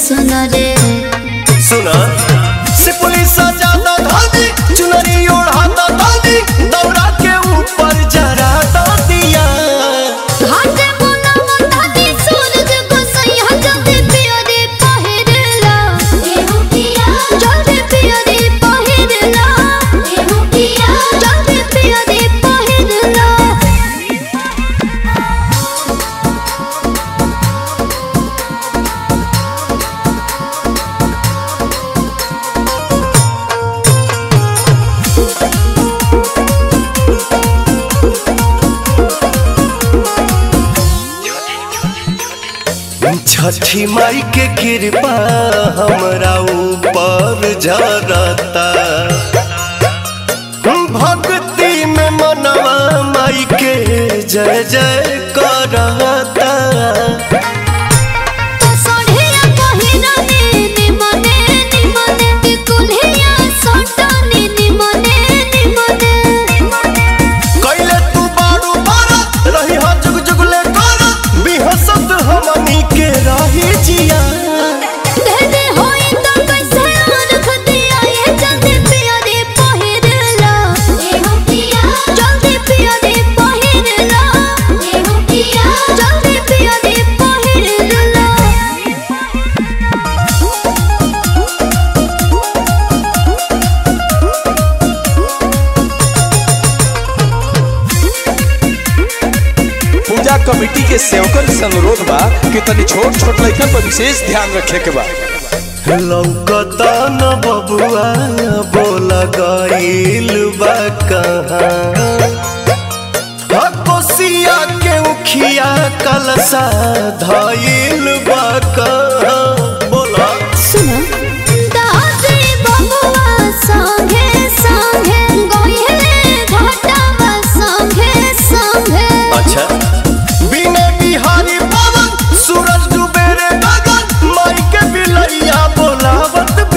सुन रे सुना से पुलिस ज्यादा धादी चुनरी ओढ़ाता दादी दौरा के ऊपर जरा दिया घाटे बोला दादी सूरज को सैया जल्दी पियो रे पहिरला एहू पिया जल्दी पियो रे पहिरला एहू पिया जल्दी पियो रे पहिरला छठी माई के कृपा हमरा ऊपर जरता भक्ति में मनवा माई के जय जय करता तो सोढ़िया पहिरने निमने निमने कुल्हिया सोटने निमने निमने कैले तू बारू बारा रही हा जुग जुगले करा बिहसत हमनी के रही जिया देदे होई तो कैसे रख दिया ये जल्दी पिया रे पहिरला एहू पिया जल्दी पिया रे पहिरला एहू पिया जल्दी पिया रे पहिरला पूजा कमेटी के सेवकन से अनुरोध बा कि तनी छोट छोट लड़कन पर विशेष ध्यान रखे के बा लौकता न बबुआ बोला गईल बा कहाँ हा कोसिया के उखिया कलसा धईल बा कहाँ